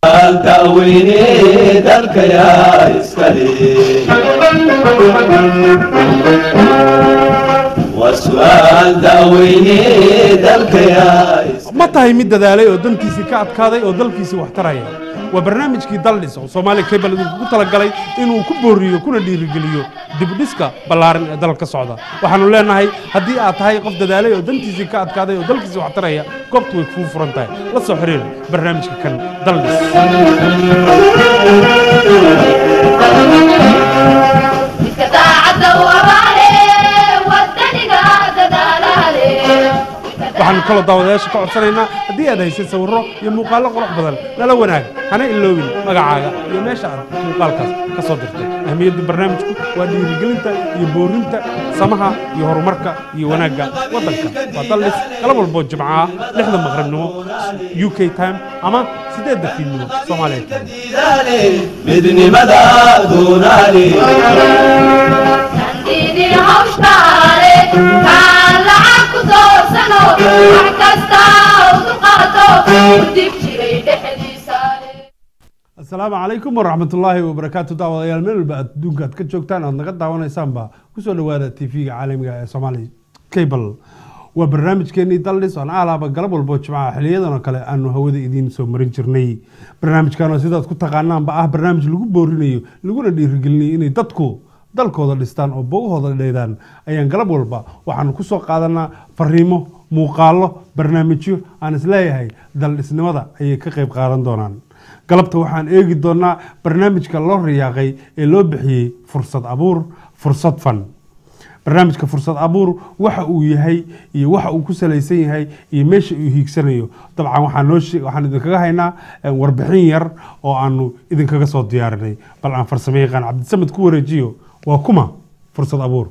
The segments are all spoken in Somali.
daweyne dalkayaa iskale waa su'aal daweyne dalkayaa ma tahay mid dadaalay oo dantiisii ka adkaaday oo dalkiisii wax taraya waa barnaamijkii daldhis oo soomaaliya cable idinkugu talagalay inuu ku booriyo kuna dhiirigeliyo dibdhiska ballaaran ee dalka socda waxaanu leenahay haddii aad tahay qof dadaalay oo dantiisii ka adkaaday oo dalkiisii wax taraya goobtu way kuu furan tahay la soo xiriir barnaamijka kan daldhis iska daacadda waraale wadaniga dadaalaale waxaanu kaloo daawadayaasha ka codsanaynaa haddii aad haysay sawirro iyo muuqaallo qurux badan lala wanaag hana iloobin magacaaga iyo meesha aad muuqaalkaas ka soo dirtay ahmiyadda barnaamijku waa dhiirigelinta iyo boorinta samaha iyo horumarka iyo wanaagga waddanka waa daldhis galab walboo jimco ah lixda maqribnimo u k time ama siddeedda fiidnimo soomaaliya time diidaale midnimada doonaale kandiidin hawshtaale kaan lacag ku doorsano wax kasta u dulqaato u dib jiray dhexdiisaale asalaamu calaykum waraxmatullaahi wabarakaatu daawadayaal meel walba aad adduunka aad ka joogtaan aad naga daawanaysaanba kusoo dhawaada tv-ga caalamiga ee somali cable waa barnaamijkeenii daldhis oon aalaaba galab walbo jimcaha xiliyadan oo kale aanu hawada idiin soo marin jirnay barnaamijkan oo sidaad ku taqaanaanba ah barnaamij lagu boorinayo laguna dhiirigelinayo inay dadku dalkooda dhistaan oo bogahooda dheydaan ayaan galab walba waxaanu kusoo qaadanaa fariimo muuqaallo barnaamijyo aan isleeyahay daldhisnimada ayay ka qayb qaadan doonaan galabta waxaan eegi doonaa barnaamijka loo riyaaqay ee loo bixiyey fursad abuur fursad fan barnaamijka fursad abuur waxa uu yahay iyo waxa uu ku salaysan yahay iyo meesha uu hiigsanayo dabcan waxaan noo shee- waxaan idinkaga haynaa eh, warbixin yar oo aanu idinkaga soo diyaarinay bal aan farsamo yaqaan cabdisamed ku wareejiyo waa kuma fursad abuur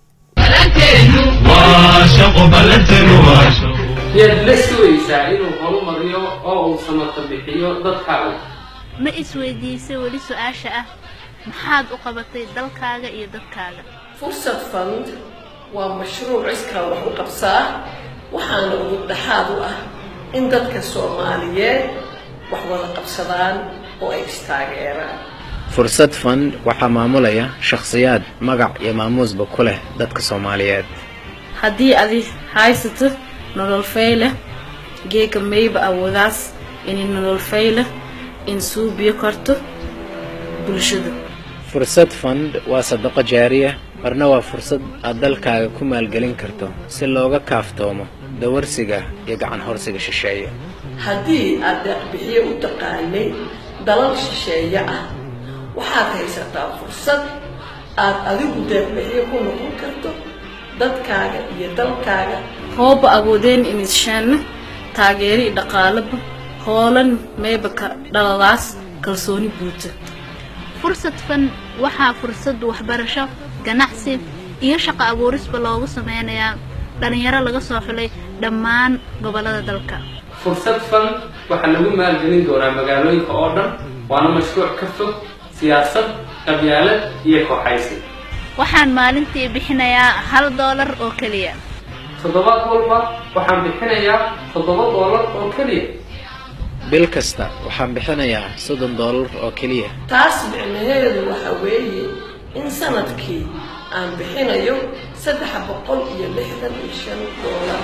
yaad la sugaysaa inuu horumariyo oo uu samata bixiyo dadkaaga ma isweydiisay weli su-aasha ah maxaad u qabatay dalkaaga iyo dadkaaga fursad fund waa mashruuc iskaa wax u qabsaa waxaana ugu dhexaad u ah in dadka soomaaliyeed wax wada qabsadaan oo ay istaageeraan fursad fund waxaa maamulaya shakhsiyaad magac iyo maamuusba ku leh dadka soomaaliyeed haddii adi haysato nolol fayle geega mayba awoodaas inay nolol fayle in suubiyo karto bulshada fursad fund waa sadaqo jaariya marna waa fursad aad dalkaaga ku maalgelin karto si looga kaaftoomo dawarsiga iyo gacan horsiga shisheeye haddii aad deeqbixiye u taqaanay dalal shisheeye ah waxaad haysataa fursad aad adigu deeqbixiye ku noqon karto dadkaaga iyo dalkaaga hooba awoodeen inishaanna taageeri dhaqaalaba hoolan mayba ka dhaladaas kalsooni buuta fursad fan waxaa fursad waxbarasho ganacsi iyo shaqo abuurisba loogu sameynayaa dhallinyaro laga soo xulay dhammaan gobollada dalka fursad fan waxaa lagu maalgelin doonaa magaalooyinka oo dhan waana mashruuc ka fog siyaasad qabyaalad iyo kooxaysi waxaan maalintii bixinayaa hal doolar oo keliya toddobaad walba waxaan bixinayaa toddoba doolar oo keliya bil kasta waxaan bixinayaa soddon doolar oo keliya taas micnaheedu waxa weeye in sanadkii aan bixinayo saddex boqol iyo lixdan iyo shan doolar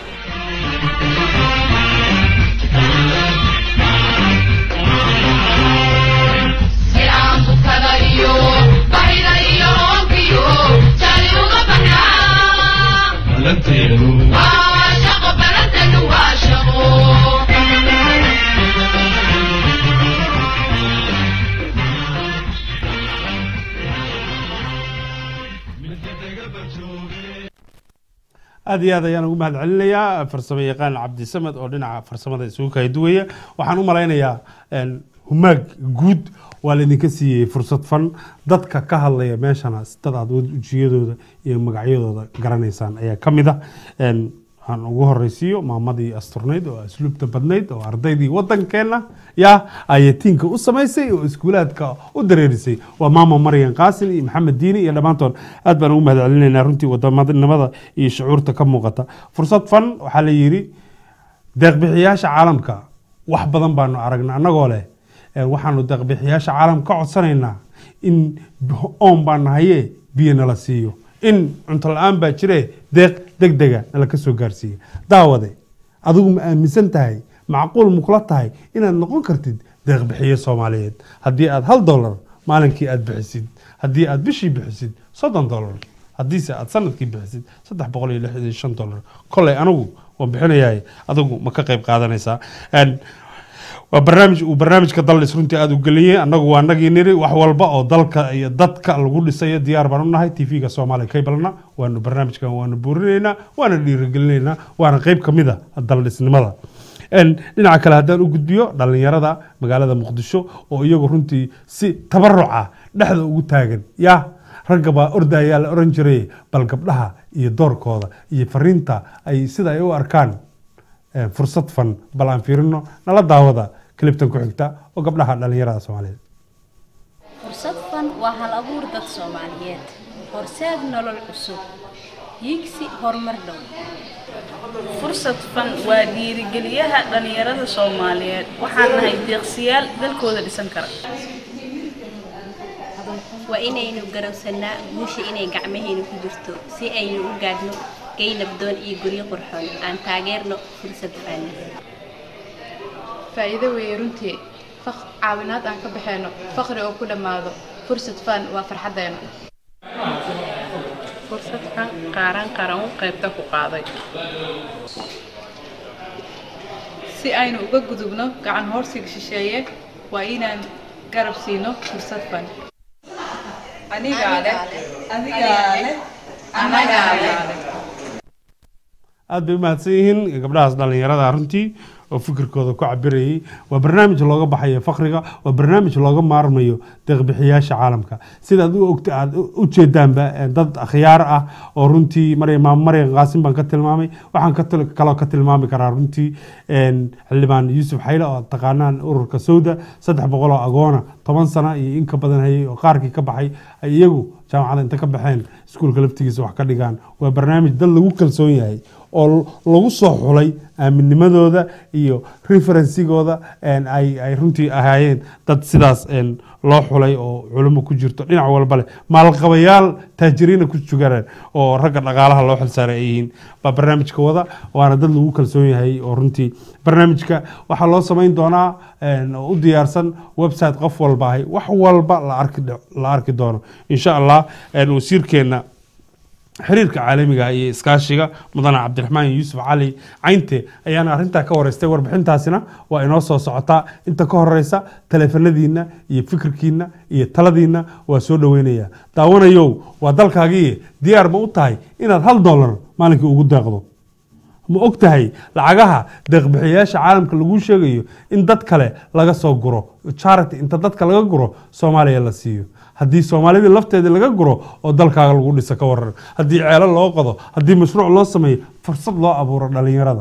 Silaan bukada iyo bahida iyo hoonkiyo jali uga baxnaa waa shaqo balanteenu waa shaqo aad iyo aad ayaan ugu mahad celinayaa farsamo yaqaan cabdisamed oo dhinaca farsamada isugu kala duwaya waxaan u malaynayaa een, humaag guud waa laydinka siiyey fursad fan dadka ka hadlaya meeshana dad aad wejiyadooda iyo magacyadooda garanaysaan ayaa ka mid ah Een, waxaan ugu horeysiiyo maamadii asturnayd oo asluubta badnayd oo ardaydii wadankeena yaa ayatiinka u samaysay oo iskuulaadka u dareerisay waa maama maryan qaasin iyo maxamed diini iyo dhammaantood aad baan ugu mahad celinaynaa runtii wadamadnimada iyo shucuurta ka muuqata fursad fan waxaa la yidhi deeqbixiyaasha caalamka wax badan baanu aragnay annagoo leh Een, waxaanu deeqbixiyaasha caalamka ka codsanaynaa in oon baa nahaye biyo nala siiyo in cunto la-aan baa jire deeq deg dega nala ka soo gaarsiiya daawade adigu ma aaminsan tahay macquul ma kula tahay inaad noqon kartid deeqbixiye soomaaliyeed haddii aad hal dollar maalinkii aad bixisid haddii aad bishii bixisid soddon dollar haddiise aad sanadkii bixisid saddex boqol iyo lixdan iyo shan dollar koley anigu waan bixinayahay adigu ma ka qayb qaadanaysaa Een, waa barnaamij uu barnaamijka daldhis runtii aada u geliyey annagu waa nagii niri wax walba oo dalka iyo dadka lagu dhisayo diyaar baan u nahay tv-ga soomaaliya kabalna waanu barnaamijkan waanu buurinaynaa waana dhiirigelinaynaa waana qeyb ka mid a daldhisnimada Een, dhinaca kale haddaan u gudbiyo dhalinyarada magaalada muqdisho oo iyagu runtii si tabaruca dhexda ugu taagan ya ragga baa ordayaa la oran jiray bal gabdhaha iyo doorkooda iyo fariinta ay sida ay u arkaan eh, fursad fan bal aan fiirino nala daawada kilibtan ku xigta oo gabdhaha dhalinyarada soomaaliyeed fursad fan waa hal abuur dad soomaaliyeed horseed nolol cusub hiigsi horumar dhow fursad fan waa dhiirigeliyaha dhalinyarada soomaaliyeed waxaan nahay deeqsiyaal dalkooda dhisan kara waa inaynu garowsannaa guusha inay gacmahaynu ku jirto si aynu u gaadhno gay nabdoon iyo guryo qurxoon aan taageerno fursad fan faa'iido weeye runtii faq caawinaad aan ka baxayno faqri oo ku dhammaado fursad fan waa farxaddeena fursad fan qaaran qaran u qaybta ku qaaday si aynu uga gudubno gacan hoorsiga shisheeye waa inaan garab siino fursad fan anigaa leh adigaa leh anagaa leh aad bay u mahadsan yihiin gabdhahaas dhalinyarada runtii oo fikirkooda ku cabirayay waa barnaamij looga baxayo fakriga waa barnaamij looga maarmayo deeqbixiyaasha caalamka sida aad u ogta aad u jeedaanba eh, dad akhyaar ah oo runtii maryam maam maryam qaasim baan ka tilmaamay waxaan ka til- kaloo ka tilmaami karaa runtii een, xildhibaan yuusuf xayle oo aad taqaanaan ururka sawda saddex boqol oo agoona toban sano iyo in ka badan hayay oo qaarkii ka baxay ay iyagu jaamacada inta ka baxeen iskuulka laftigiisa wax ka dhigaan waa barnaamij dad lagu kalsoon yahay oo lagu soo xulay aaminnimadooda iyo referensigooda een, ay ay runtii ahaayeen dad sidaas een, loo xulay oo culimo ku jirto dhinac walba leh maalqabayaal taajiriina ku sugareen oo ragga dhaqaalaha loo xilsaaray ay yihiin baa barnaamijka wada waana dad lagu kalsoon yahay oo runtii barnaamijka waxaa loo samayn doonaa een, oo u diyaarsan website qof walba ahay wax walba la arki la arki doono insha allah een, wasiirkeena xiriirka caalamiga iyo iskaashiga mudane cabdiraxmaan yuusuf cali caynte ayaana arrintaa ka wareystay warbixintaasina waa inoo soo socotaa inta ka horeysa taleefanadiina iyo fikirkiina iyo taladiina waa soo dhaweynaya daawanayow waa dalkaagii diyaar ma u tahay inaad hal dollar maalinkii ugu deeqdo ma og tahay lacagaha deeqbixiyayaasha caalamka lagu sheegayo in dad kale laga soo guro charity inta dadka laga guro soomaaliya la siiyo haddii soomaalida lafteeda laga guro oo dalkaaga lagu dhiso ka waran haddii ceelo loo qodo haddii mashruuc loo sameeyo fursad loo abuuro dhalinyarada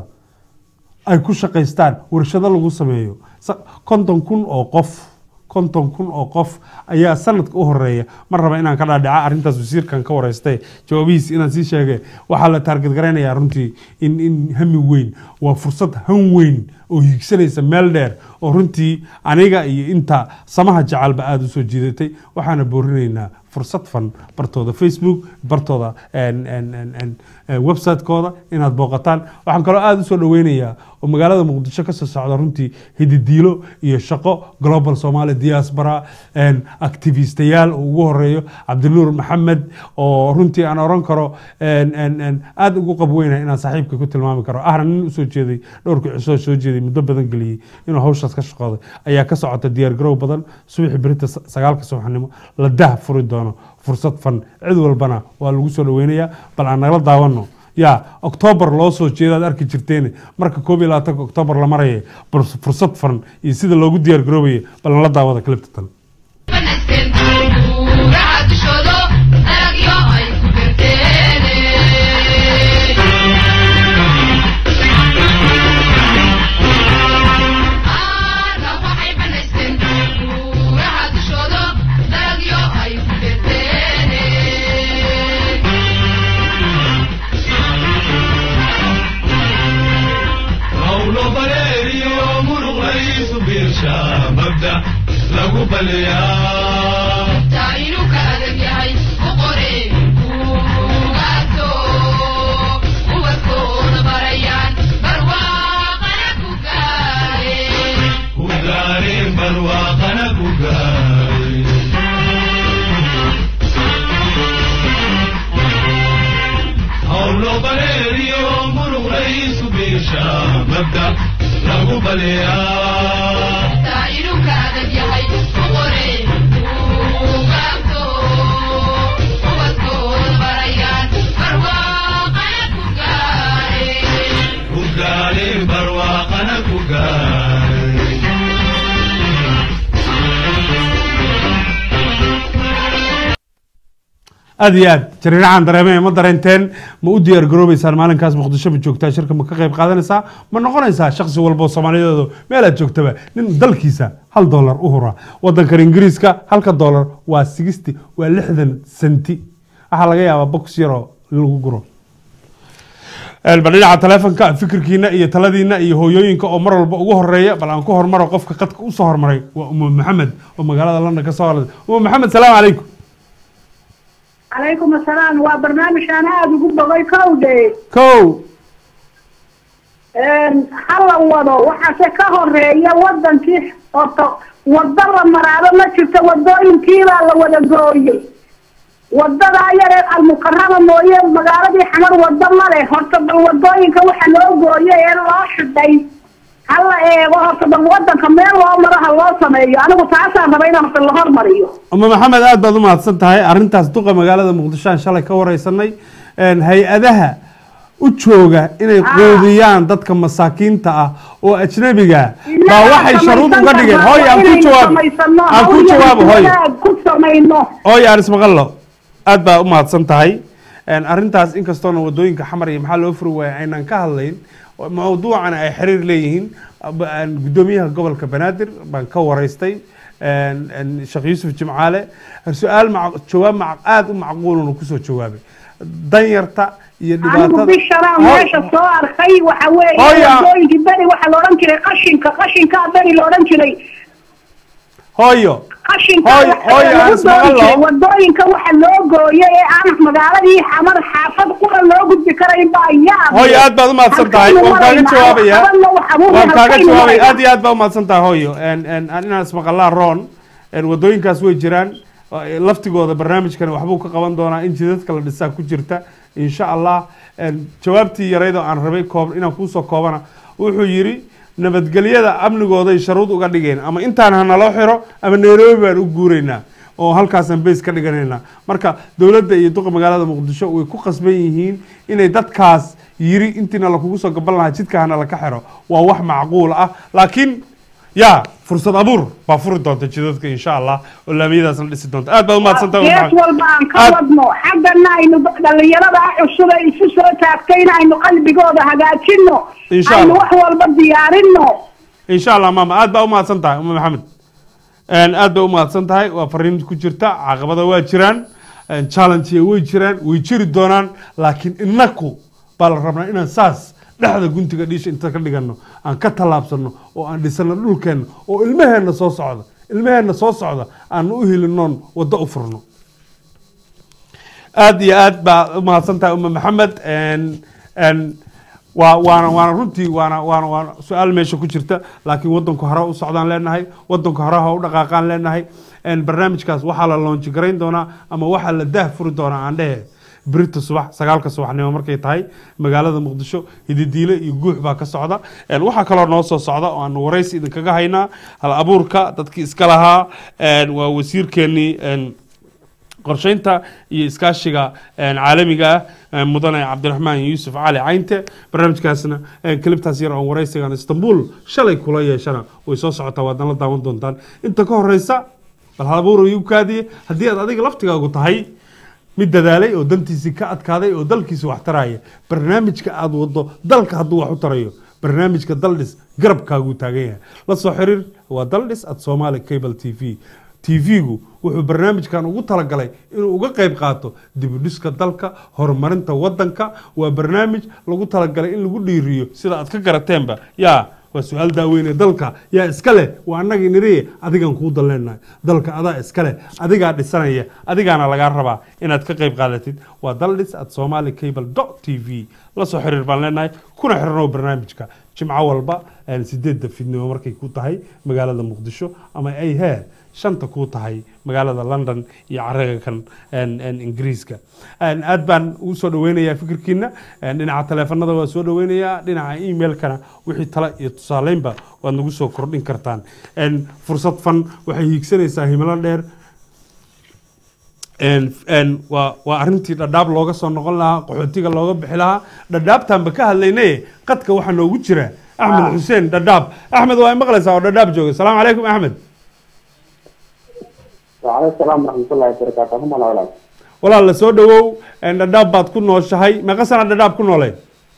ay ku shaqaystaan warshado lagu sameeyo Sa- konton kun oo qof konton kun oo qof ayaa sanadka u horeeya mar raba inaan ka dhaadhaca arrintaas wasiirkan ka wareystay jawaabihiis inaan sii sheegay waxaa la taarget garaynayaa runtii in in hami weyn waa fursad han weyn oo hiigsanaysa meel dheer oo runtii aniga iyo inta samaha jacalba aada u soo jiidatay waxaana boorinaynaa fursad fan bartooda facebook bartooda en- en- en- en- eh, website-kooda inaad booqataan waxaan kaloo aada usoo dhaweynayaa oo magaalada muqdisho kasoo socda runtii hididiilo iyo shaqo global somali diaspora en, activistayaal uu ugu horeeyo cabdinuur maxamed oo runtii aan oran karo en- en- en, aada ugu qabweynaya inaan saaxiibka ku tilmaami karo ahna nin usoo jeeday dhowrkii cisoo soo jeeday muddo badan geliyey inuu hawshaas ka shaqooday ayaa ka socota diyaargarow badan subaxi berita sa- sagaalka subaxnimo la dah furi doono fursad fan cid walbana waa lagu soo dhaweynayaa bal aan nagala daawano ya oktoobar loo soo jeedaad arki jirteen marka koob iyo labaatanka oktoobar la maraya bal fursad fan iyo sida loogu diyaargaroobaya bal nala daawada clipta tan hawlo bareeriyo muruqaysu biirsha mabda mabda lagu baliyaa taayinuka adag yahay u qore buugaato ubadkooda barayaan barwaaqana ku gaareen ku gaareen barwaaqana ku gaareen howlo baleeriyo muruq raisu biisha mabda lagu baliyaa taayinuka adag yahay u qore buugaato ubadkooda barayaan barwaaqana ku gaareen ku gaareen barwaaqana ku gaareen aad iyo aad jariiracan dareemee ma dareenteen ma u diyaar garoobeysaan maalinkaas muqdisho ma joogtaa shirka ma ka qayb qaadanaysaa ma noqonaysaa shaksi walbo soomaaliyeedu meel aad joogtaba nin dalkiisa hal dollar u hura wadankan ingiriiska halka dollar waa sigisti waa lixdan senti waxaa laga yaabaa box yaroo lagu guro bal dhinaca taleefonka fikirkiina iyo taladiina iyo hooyooyinka oo mar walba ugu horeeya bal aan ku hormaro qofka qadka usoo hormaray waa umu maxamed oo magaalada london ka soo hadlay umu maxamed salaamu calaykum calaykum asalaam waa barnaamij aan aada ugu bogay kowde kow hala wado waxaase ka horeeya wadankii horta wado la maraado ma jirto wadooyinkiibaa la wada gooyey wadadaa yaree almukarama mooye magaaladii xamar wado male horta bal wadooyinka waxa loo gooyay ee loo xidhay hala eego horta bal wadanka meel loo maro ha loo sameeyo anigu taasaan raba inaan horta la hormariyo uma maxamed aad baad u mahadsan tahay arrintaas duqa magaalada muqdisho aan shalay ka wareysanay hay-adaha u jooga inay quudiyaan dadka masaakiinta ah oo ajnabiga baa waxay sharuud uga dhigeen hooy aan ku jawaab aan ku jawaabo hooy ku samayno hooy aan ismaqallo aad baa u mahadsan tahay arrintaas inkastoona wadooyinka xamar iyo maxaa loo furi waaya aynaan ka hadlayn mawduucana ay xiriir leeyihiin gudoomiyaha gobolka banaadir baan ka wareystay sheekh yuusuf jimcaale su-aal jawaab aada u macquuluna kusoo jawaabay danyarta iyo anigu dhibaatada bishanaan meesha soo arkay waxa weeye Hooya. wadooyinkii beri waxaa la odhan jiray qashinka qashinkaa beri la odhan jiray hooyo qashinka Hooy- waxa hooy, aan lagu ismaqal doon jiray laho. wadooyinka waxa loo gooyay ee aan magaaladii xamar xaafad qura loo gudbi karayn baa yaab hooyo aad baad u mahadsan tahay Halkaynu waan kaaga maraynaa, jawaabayaa waxbana wax abuurna waan kaaga halkaynu jawaabaya maraynaa. aad iyo aad baa u mahadsan tahay hooyo En- en- aan inaan ismaqalaa roon En wadooyinkaas way jiraan Eh, laftigooda barnaamijkani waxbuu ka qaban doonaa in jidadka la dhisaa ku jirta insha allah En jawaabtii yarayd oo aan rabay koob inaan kuusoo koobana wuxuu yidhi nabadgelyada amnigooday sharuud uga dhigeen ama intaan ha naloo xiro ama nairobi baan u guuraynaa oo halkaasaan beys ka dhiganaynaa marka dowladda iyo duqa magaalada muqdisho way ku qasban yihiin inay dadkaas yiri intiina lakugu soo gaban lahaa jidka hana laka xiro waa wax macquul ah laakiin ya fursad abuur baa furi doonta jidadka insha allah oo laamiyadaas la dhisi doonta aad baad umahadsan tahay gees Maxamed. walba aan ka Aad- wadno xaggana aynu dhalinyarada ah cusub ee isu soo taagtayna aynu qalbigooda hagaajino Insha aynu Allah. wax walba diyaarino insha allah maama aad baa umahadsan tahay uma maxamed En, aad bay umahadsan tahay waa fariin ku jirta caqabada waa jiraan En, challenge way jiraan way jiri doonaan laakiin inaku baa la rabnaa inaan saas dhexda guntiga dhiisha inta ka dhigano aan ka tallaabsano oo aan dhisano dhulkeenna oo ilmaheenna soo socda ilmaheenna soo socda aan u helinoon waddo u furno aad iyo aad baa umahadsan tahay uma maxamed En- en, waa waana waana runtii waana waana waana su-aal meesha ku jirta laakiin wadanku hore u socdaan leenahay wadanku hore ha u dhaqaaqaan leenahay En barnaamijkaas waxaa la loonji garayn doonaa ama waxaa la daah furi doonaa aan dhehe berita subax sagaalka subaxnimo markay tahay magaalada muqdisho hididiile iyo guux baa ka socda En waxaa kaloo noo soo socda oo aan waraysi idinkaga haynaa hal abuurka dadkii iska lahaa En waa wasiirkeenii En qorsheynta iyo iskaashiga een, caalamiga ah een, mudane cabdiraxmaan yuusuf cali caynte barnaamijkaasna een, kelibtaas yar oon waraysigan istanbul shalay kula yeeshana way soo socotaa waadna la daawan doontaan inta ka horeysa bal halabuur igu kaadiye haddii aad adiga laftigaagu tahay mid dadaalay oo dantiisii ka adkaaday oo dalkiisa wax taraya barnaamijka aad wado dalka hadduu wax u tarayo barnaamijka daldhis garabkaaguu taagan yahay la soo xiriir waa daldhis at somali cable t v tv-gu wuxuu barnaamijkan ugu talagalay inuu uga qayb qaato dibudhiska dalka horumarinta wadanka waa barnaamij lagu talagalay in lagu dhiiriyo sida aad ka garateenba yaa waa su-aal daaweyne dalka yaa iska leh waa annagii niriye adigaan kuu dalleennahay dalka adaa iska leh adigaa dhisanaya adigaana lagaa rabaa inaad ka qayb qaadatid waa daldhis at somali cable dot t v la soo xiriir baan leenahay kuna xiranow barnaamijka jimco walba een, sideedda fidnimo markay ku tahay magaalada muqdisho ama ay hee shanta ku tahay magaalada london iyo caraga kan een, een, ingiriiska Een, aad baan ugu soo dhaweynayaa fikirkiina een, dhinaca taleefanada waa soo dhaweynayaa dhinaca emailkana wixii tale iyo tusaaleynba waad nagu soo kordhin kartaan Een, fursad fan waxay hiigsanaysaa himilo dheer een een waa waa arrintii dhadhaab looga soo noqon lahaa qaxootiga looga bixi lahaa dhadhaabtaanba ka hadlaynaye qadka waxaa noogu jira axmed xuseen dhadhaab axmed waa maqlaysaa oo dhadhaab jooga salaamu calaykum axmed وعليكم السلام ورحمة الله وبركاته هم ولا ولا walaal la soo dhawow een dhadhaab baad ku nooshahay meeqa sana dhadhaab ku nooleed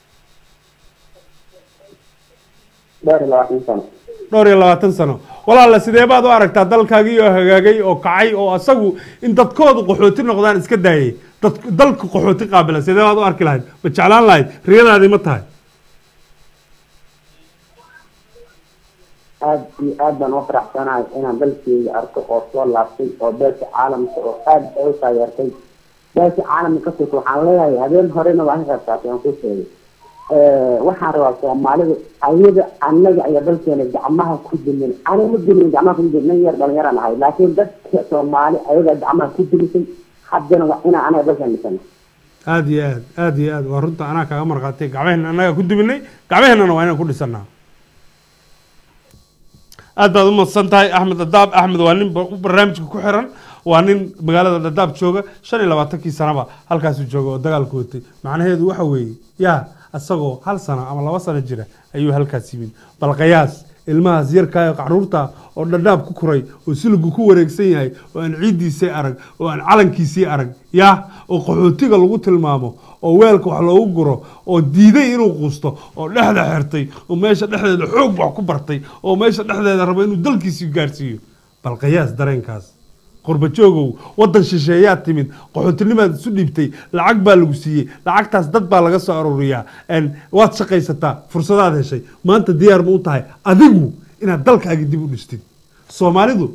دار الواحد سنة dhowr iyo labaatan sano walaala sidee baad u aragtaa dalkaagii oo hagaagay oo kacay oo asagu in dadkoodu qaxooti noqdaan iska daayay dad dalka qaxooti qaabila sidee baad u arki lahayd ma jeclaan lahayd riyadaadii ma tahay aad iyo aad baan u faraxsanahay inaan dalkeyga arko oo soo laabtay oo beesha caalamka oo aad ay u taageertay beesha caalamka ka soko waxaan leeyahay habeen horena waan ka qaybqaatay waan ku sheegay waxaan rabaa soomaalidu ayaga annaga ayaa dalkeena gacmaha ku dimin aniga ma dimin gacmaha ku dimin nin yar dhalinyaraan ahay laakiin dadka soomaali ayaga gacmaha ku dimisay haddana waa inaan anaga dalkeena dhisano aad iyo aad aad iyo aad waa runta anaa kaaga marqaatay gacmaheenna annaga ku dubinay gacmaheennana waa inaan ku dhisanaa aad baad u madsan tahay axmed dadaab axmed waa nin ba- barnaamijka ku xiran waa nin magaalada dadaab jooga shan iyo labaatankii sanaba halkaasuu jooga oo dagaalku watay macnaheedu waxa weeye yaa asagoo hal sano ama laba sano jira ayuu halkaas yimid bal qiyaas ilmahaas yarkaa qaruurta oo dhadhaab ku koray oo siligu ku wareegsan yahay oo aan ciiddiisii arag oo aan calankiisii arag yaa oo qaxootiga lagu tilmaamo oo weelka wax loogu guro oo diiday inuu quusto oo dhexda xirtay oo meesha dhexdeeda xoog wax ku bartay oo meesha dhexdeeda rabo inuu dalkiisii gaarsiiyo bal qiyaas dareenkaas qurba joogow waddan shisheeyaad timid qaxootinimaad isu dhiibtay lacag baa lagu siiyey lacagtaas dad baa laga soo aruuriyaa een, waad shaqaysataa fursadaad heshay maanta diyaar ma u tahay adigu inaad dalkaaga dib u dhistid soomaalidu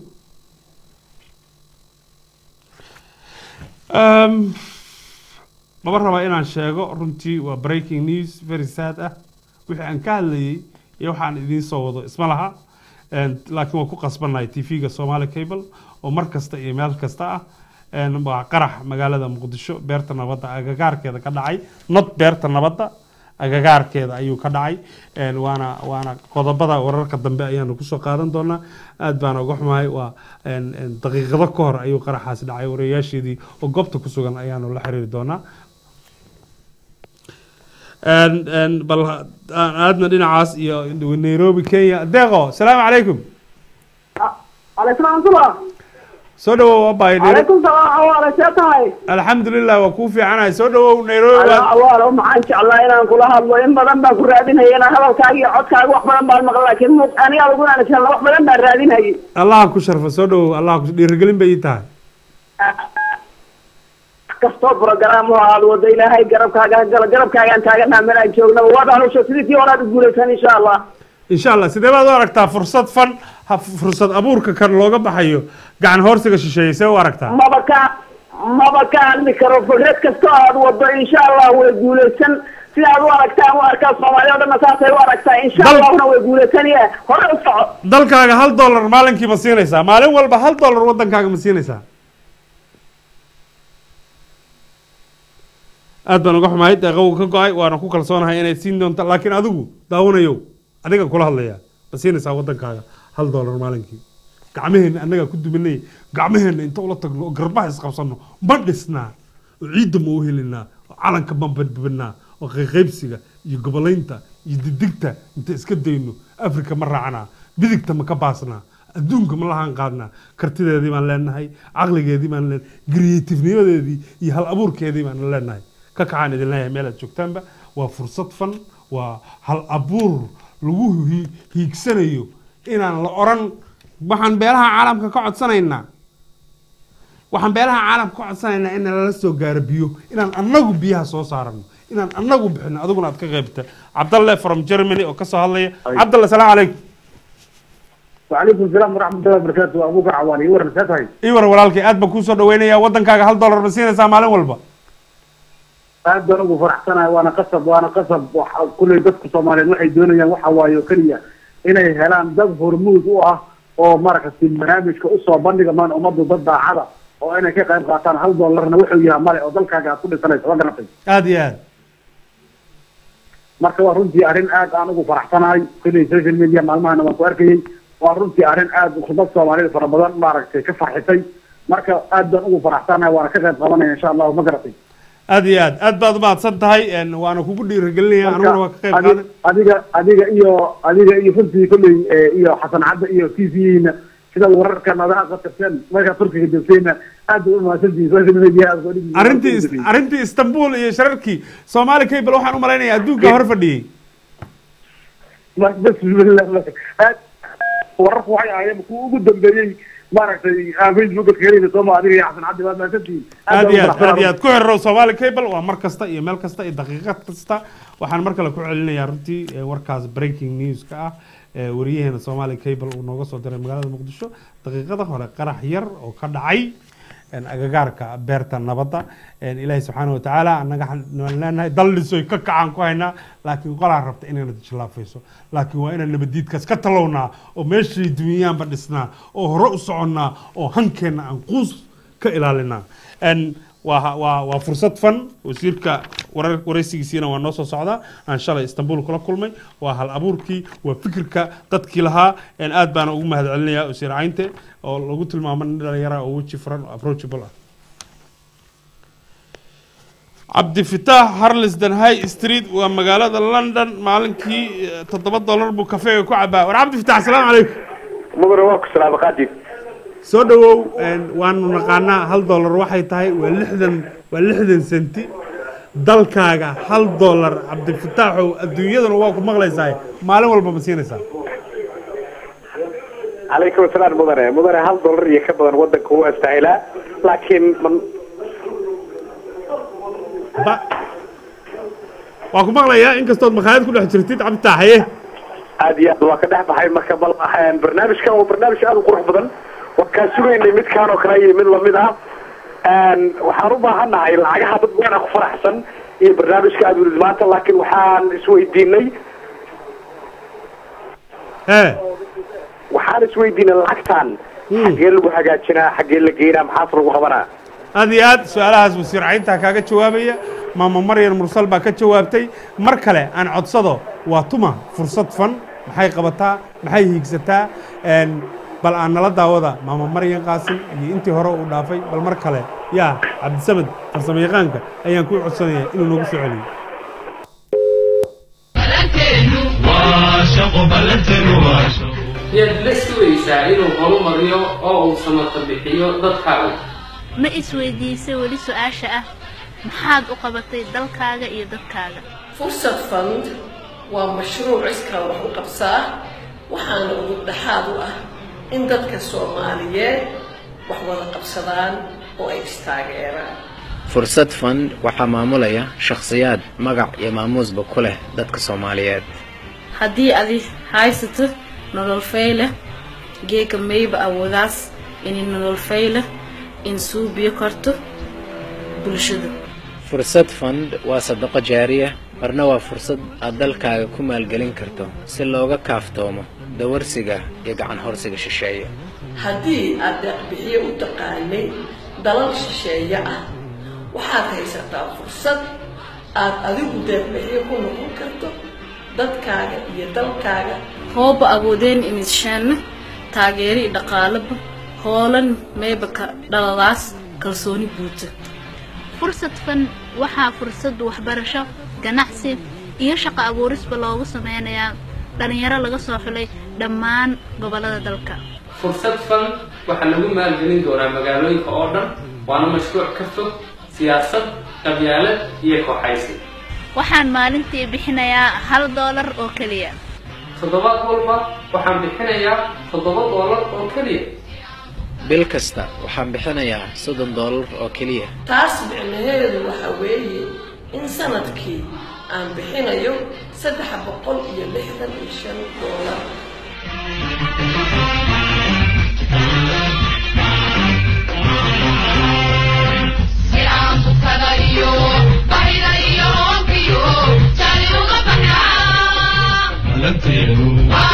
Um, lama rabaa inaan sheego runtii waa breaking news very sad ah wixii aan ka hadlayay iyo waxaan idiin soo wado isma laha Een, laakiin waan ku qasbannahay tv-ga somali cable oo mar kasta iyo meel kasta ah Een, waa qarax magaalada muqdisho beerta nabadda agagaarkeeda ka dhacay not beerta nabadda agagaarkeeda ayuu ka dhacay Een, waana waana qodobada wararka dambe ayaanu kusoo qaadan doonaa aad baan uga xumahay waa een, een, daqiiqado ka hor ayuu qaraxaasi dhacay warayaasheedii oo goobta ku sugan ayaanu la xiriiri doonaa Een, een, bal ha- aan aadna dhinacaas iyo nairobi kenya deeqo salaamu calaykum عليكم ورحمة الله soo dhawow abay عليكم السلام وعلى شيخ alxamdulilah waa kuu fiicanahay soo dhawow nairobi أنا baa- أول ما عن شاء الله أنا كل هذا إن بدن بكون رادين هي أنا هذا كاجي عد كاجي وحنا بدن مقل لكن مو أنا أقول أنا شاء الله وحنا بدن رادين هي allah ku sharfa soo dhawow allah ku dhiirigelin bay ii tahay kastoo program oo aad wado ilaahay garabkaaga gala garabkaagaan taaganaa meel aan joogna waadaan usho sidii tii horaad u guulaysan insha allah insha allah sidee baad u aragtaa fursad fan ha- fursad abuurka kan looga baxayo gacan hoorsiga shisheeye see u aragtaa maba ka maba ka hadli karo fikrad kastoo aad wado insha allah way guulaysan sida aad u aragtaan u arkaa soomaaliya o dhanna saasay u aragtaa insha Dal- allahna way guulaysanaya hore u soco dalkaaga hal dollar maalinkii ma siinaysaa maalin walba hal dollar waddankaaga ma siinaysaa aad baan uga xumahay deeqow ka go-ay waana ku kalsoonahay inay siin doonta laakiin adigu daawanayow adiga kula hadlaya ma siinaysaa waddankaaga hal dollar maalinkii gacmaheenna annagaa ku duminay gacmaheenna inta ula tagno oo garbaha isqabsanno ma dhisnaa oo ciidda ma u helinaa oo calanka ma badbadnaa oo qayqaybsiga iyo gobolaynta iyo didigta inta iska dayno afrika ma raacnaa bidigta ma ka baasnaa adduunka ma lahaan qaadnaa kartideedii baan leenahay caqligeedii baan leenahay creativenimadeedii iyo hal abuurkeedii baan leenahay ka kacaan idin leeyahay meel aad joogtaanba waa fursad fan waa hal abuur lagu hi- hiigsanayo inaan la oran waxaan beelaha caalamka ka codsanaynaa waxaan beelaha caalamka ka codsanaynaa in lala soo gaaro biyo inaan annagu biyaha soo saarano inaan annagu bixino adiguna aad ka qaybta cabdalle from germany oo kasoo hadlaya cabdalle salaamu calaykum وعليكم السلام ورحمة الله وبركاته أبوك عواني ورن ساتهاي ii war walaalkay aad baan kuusoo dhaweynayaa waddankaaga hal dollar ma siinaysaa maalin walba aad baan ugu faraxsanahay waana qasab waana qasab waxa kulley dadka soomaaliyeed waxay doonayaan waxa waaye oo keliya inay helaan dad hormuud u ah oo maaragtay barnaamijka usoo bandhiga maan ummaddu dad daacada oo inay ka qayb qaataan hal dollarna wuxuu yahay male oo dalkaaga aad ku dhisanayso waa garatay aad iyo aad marka waa runtii arrin aad aan ugu faraxsanahay kulley social media maalmahana waan ku arkayay waa runtii arrin aad dad soomaaliyeed fara badan maaragtay ka farxisay marka aad baan ugu faraxsanahay waana ka qayb qabanaya insha allahu ma garatay aad iyo aad aad baad umahadsan tahay een, waana kugu dhiirigelinaya aniguna waa ka qayb Adi- qaadan adiga adiga iyo adiga iyo runtii kolley eh, iyo xasan cadde iyo t v-na sida wararka nadaa qatarteen markaa turkiga joogtayna aad bay umahadsantihiin social media aad soo dhigi- arrintii is- arrintii istanbul iyo shararkii soomaali cable waxaan u malaynayaa adduunka hor fadhiyey Ma- bismillah aad wararku waxay ahaayeen kuwa ugu dambeeyey maaragtay aan facebooka ka helayna sooma adiga iyo xasan cadde waad mahadsantihiin aad baan iyo ugu aad aad iyo faraxsanahay. aad ku xirirow soomaali cable waa mar kasta iyo meel kasta iyo daqiiqad kasta waxaan mar kale ku celinayaa runtii eh, warkaas breaking news-ka ah ee wariyaheena soomaali cable uu nooga soo diray magaalada muqdisho daqiiqada hore qarax yar oo ka dhacay een, agagaarka beerta nabadda een, ilaahay subxaana watacaala annaga waxaan leenahay daldhisoy ka kacaan ku haynaa laakiin qolaa rabta inayna jilaafayso laakiin waa inaan nabadiidkaas ka talownaa oo meeshay dunyaanba dhisnaa oo hore u soconnaa oo hankeenna aan quus ka ilaalinaa Een, waa waa waa fursad fan wasiirka warar waraysigiisiina waa noo soo socdaa aan shalay istanbul kula kulmay waa hal abuurkii waa fikirka dadkii lahaa een, aad baana ugu mahad celinayaa wasiir caynte oo lagu tilmaamo nin dhalinyara oo weji furan oo approachable ah cabdifitaax harlisden high street waa magaalada london maalinkii eh, toddoba dollar buu kafeega ku cabaa war cabdifitaax asalaamu calaykum mudane waa ku salaama qaadib soo dhawow een, waanu naqaanaa hal dollar waxay tahay waa lixdan waa lixdan senti dalkaaga hal dollar cabdifitaaxow adduunyadana waa ku maqlaysaa maalin walba ma siinaysaa calaykum asalaam mudane mudane hal dollar iyo ka badan wadanka wuu astaahilaa laakiin man ba waa ku maqlayaa inkastood makhaayad ku dhex jirtid cabditaaxaye aad iyo aad waa ka dhex baxay marka bal een, barnaamijkan waa barnaamij aad u qurux badan waan kaa sugaynay midkaan oo kale iyo mid lamid ah Een, waxaan u baahannahay lacagaha dad badan ku faraxsan iyo barnaamijka aad welid maanta laakiin waxaan isweydiinay ee waxaan isweydiinay lacagtan xaggee lagu hagaajinaa xaggee la geynaa maxaas lagu qabanaa aad iyo aad su-aalahaas wasiir cayntaa kaaga jawaabaya maama maryan mursal baa ka jawaabtay mar kale aan codsado waa tuma fursad fan maxay qabataa maxay hiigsataa een, bal aan nala daawada maama maryan qaasim iyo intii hore uu dhaafay bal mar kale yaa cabdisamed farsamo yaqaanka ayaan ku codsanaya inuu noogu soo celiyo yaad la sugaysaa inuu horumariyo oo uu samata bixiyo dadkaaga ma isweydiisay weli su-aasha ah maxaad u qabatay dalkaaga iyo dadkaaga fursad fund waa mashruuc iskaa wax u qabsaa waxaana ugu dhexaad u ah in dadka soomaaliyeed wax wada qabsadaan oo ay istaageeraan fursad fund waxaa maamulaya shakhsiyaad magac iyo maamuusba ku leh dadka soomaaliyeed haddii adi haysato nolol fayle geeka mayba awoodaas inay nolol fayle in suubiyo karto bulshada fursad fund waa sadaqo jaariya marna waa fursad aad dalkaaga ku maalgelin karto si looga kaaftoomo dawarsiga iyo gacan horsiga shisheeye haddii aad deeqbixiye u taqaanay dalal shisheeye ah waxaad haysataa fursad aad adigu deeqbixiye ku noqon karto dadkaaga iyo dalkaaga hooba awoodeen imishaanna taageeri dhaqaalaba hoolan mayba ka dhaladaas kalsooni buuta fursad fan waxaa fursad waxbarasho ganacsi iyo shaqo abuurisba loogu sameynayaa dhalinyaro laga soo xulay dhammaan gobollada dalka fursad fan waxaa lagu maalgelin doonaa magaalooyinka oo dhan waana mashruuc ka fog siyaasad qabyaalad iyo kooxaysi waxaan maalintii bixinayaa hal doolar oo keliya toddobaad walba waxaan bixinayaa toddoba doolar oo keliya bil kasta waxaan bixinayaa soddon doolar oo keliya taas micnaheedu waxa weeye in sanadkii aan bixinayo saddex boqol iyo lixdan iyo shan doolar balanteenu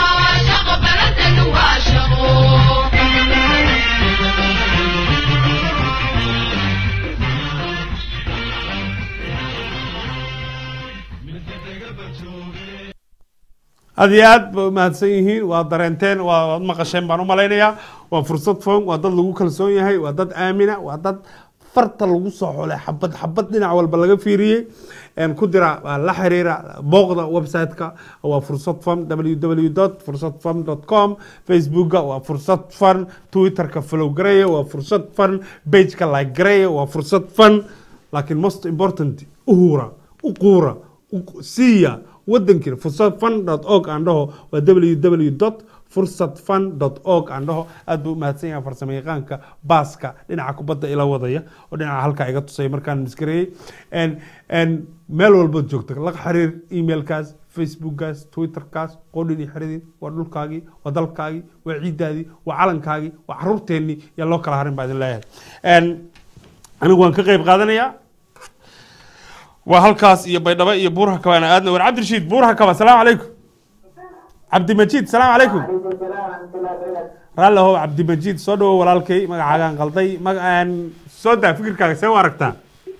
aad iyo aad ba umahadsan yihiin waa dareenteen waa waad maqasheen baan umalaynayaa waa fursad foon waa dad lagu kalsoon yahay waa dad aamina waa dad farta lagu soo xolay xabad xabad dhinac walba laga fiiriyey een ku dira waa la xiriira booqda website-ka waa fursad fun www fursad fun com facebooka waa fursad fun twitterka follow gareeya waa fursad fun pageka like gareeya waa fursad fun laakiin most important uhura uquura u- siiya wadankiina fursad fun org aan dhaho waa www fursad fun org aan dhaho aad buu umahadsan yahay farsamo yaqaanka baaska dhinaca kubadda ila wadaya oo dhinaca halkaa iga tusay markaan miskareeyey En- en meel walbaad joogta la xiriir emailkaas facebookkaas twitterkaas qoodhin iyo xeridin waa dhulkaagii waa dalkaagii waa ciidaadii waa calankaagii waa caruurteennii yaa loo kala harin baa idin leeyahay En, anigu waan ka qayb qaadanayaa waa halkaas iyo baydhabo iyo buurha kaba ana aadna war cabdirashiid buurha kaba asalaamu calaykum cabdimajiid salaamu calaykum raalli ahow cabdimajiid soo dhawo walaalkay magacaagaan qalday magacaan soo daa fikirkaaga see u aragtaa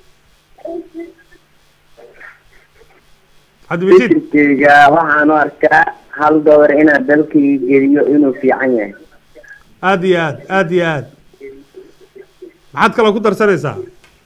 cabdimajiid fikirkeyga waxaan u arkaa hal dolar inaad dalkii geliyo inuu fiican yahay aad iyo aad aad iyo aad maxaad kaloo ku darsanaysaa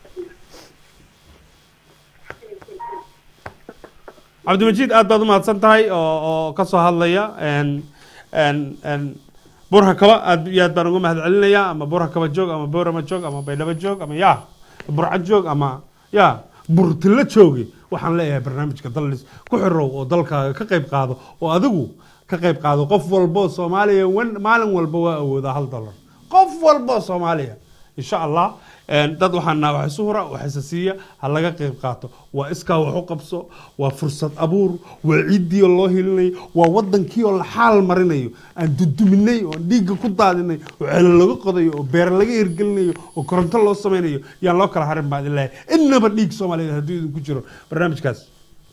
cabdimajiid aad baad umahadsan tahay oo oo ka soo hadlaya n n n burha kaba aad iyo aad baan uga mahad celinayaa ama burha kaba joog ama boorama joog ama baydhabo joog ama ya burca joog ama ya burtilo joogi waxaan leeyahay barnaamijka dallis ku xirow oo dalkaaga ka qayb qaado oo adigu ka qayb qaado qof walbo oo soomaaliya wan- maalin walba waa awoodaa hal dollar qof walbo oo soomaaliya insha allah een, dad waxaan nahay wax isu hura wax isa siiya ha laga qayb qaato waa iskaa wax u qabso waa fursad abuur waa ciiddii oo loo hilinayo waa wadankii oo la xaal marinayo aan duduminay oo dhiigga ku daadinay oo celo laga qodayo oo beer laga hirgelinayo oo koronto loo sameynayo yaan loo kala harin baa idin leeyahay innaba dhiig soomaaliyeed hadduu idinku jiro barnaamijkaas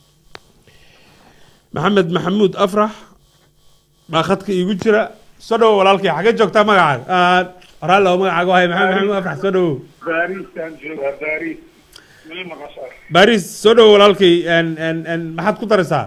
maxamed maxamuud afrax baa khadka iigu jira soo dhawo walaalkay xagee joogtaa magacaaga raallo magacaaga wahay maxamed maxamuud afrax soo dhawo baariisaan joogaa baariis meel maqashaa baris soo dhawo walaalkay n n n maxaad ku daraysaa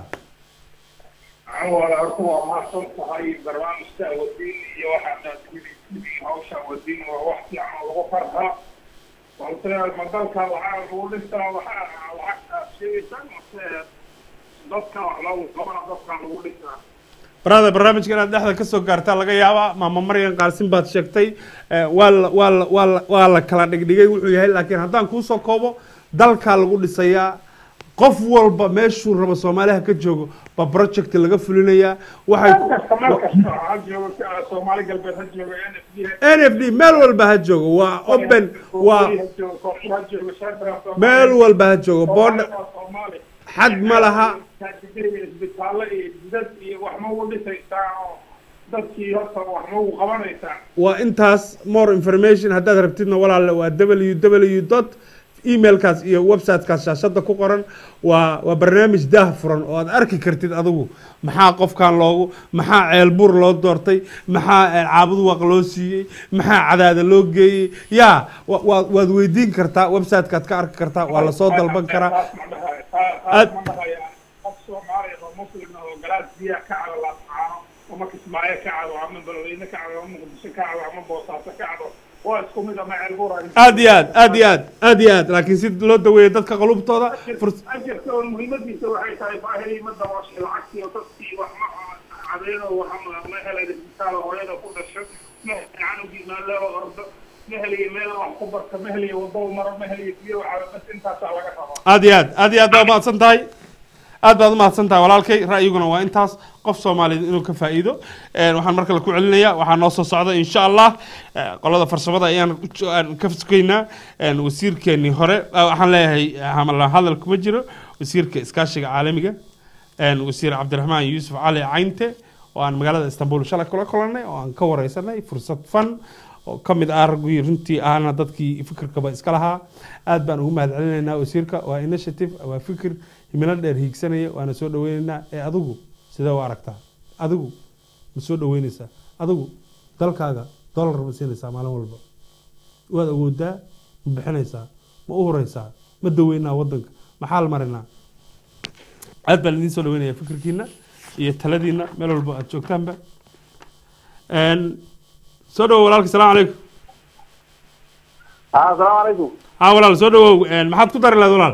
awal horta waa mahadsan tahay barnaamijka wadiin iyo waxaad sidii hawsha wadiin waa wax fiican oo lagu farxaa balse ma dalka waxaa lagu dhistaa waxaa lacagtaad sheegaysaa mase dadka wax loogu qabana dadka lagu dhisaa brother barnaamijka inaad dhexda ka soo gaartaa laga yaabaa maama maryan qaarsin baad sheegtay Eh, waa la waa la waa la waa la kala dhigdhigay wuxuu yahay laakiin haddaan kuusoo koobo dalkaa lagu dhisayaa qof walba meeshuu rabo soomaaliha ka joogo ba project laga fulinayaa waxay meel kasta meel kasta ha joogo soomaali galbeed ha joogo n f d n f d meel walba ha joogo waa open waa ha joogo koonfur ha joogo central meel walba ha joogo boodha soomaali xad ma laha isbitaallo iyo jidad iyo wax ma ugu dhisaysaa oo dadkii horta wax ma ugu qabanaysaa waa intaas more information haddaad rabtidna walaale waa www dot emailkaas iyo websitekaas shaashada ku qoran waa waa barnaamij daah furan oo aad arki kartid adigu maxaa qofkan loogu maxaa ceelbuur loo doortay maxaa eh, caabud waq loo siiyey maxaa cadaada loo geeyey ya wa- waa- waad weydiin kartaa websitekaad ka arki kartaa waa lasoo dalban karaa taas ma dhahaya qof soomaali oo muslim ah oo galaas biyaha ka cado laascaano ama kismaayo ka cado ama balweyne ka cado ama muqdisho ka cado ama boosaaso ka cado waa isku mid ama ceelbuur aad iyo aad aad iyo aad aad iyo aad laakiin si loo daweeyo dadka qulubtooda furs- ajirka oo muhiimadiisa waxay tahay baahidii ma dabooshay lacagtii oo dadkii wax ma cadeeno waxa ma- ma helay isbitaal hooyada ku dhasho ma helay canugii meel loo ordo ma heliyo meel wax ku barta ma heliyo waddo maro ma heliyo biyo cabo bas intaasaa laga rabaa aad iyo aad aad iyo aad baa mahadsan tahay aad baad umahadsan tahay walaalkay ra'yiguna waa intaas qof soomaaliyeed inuu ka faa'iido Een, waxaan mar kale ku celinaya waxaa noo soo socda insha allah eh, qolada farsamada ayaan u- aan ka sugaynaa Een, wasiirkeenii hore ah, waxaan leeyahay hamala hadal kuma jiro wasiirka iskaashiga caalamiga Een, wasiir cabdiraxmaan yuusuf cali caynte oo aan magaalada istanbul shalay kula kulannay oo aan ka wareysanay fursad fan oo ka mid ah raggii runtii ahna dadkii fikirkaba iska lahaa aad baan ugu mahad celinaynaa wasiirka waa initiative waa fikir himilo dheer hiigsanaya waana soo dhaweynaynaa ee adigu sidee u aragtaa adigu ma soo dhaweynaysaa adigu dalkaaga dollar ma siinaysaa maalin walba waad awoodaa ma bixinaysaa ma u huraysaa ma daweynaa wadanka maxaa la marinaa aad baan idiin soo dhaweynaya fikirkiina iyo taladiina meel walba aad joogtaanba Een, soo dhawow walaalka salaamu calaykum asalaamu calaykum haa walaal soo dhawow Een, maxaad ku dari lahayd walaal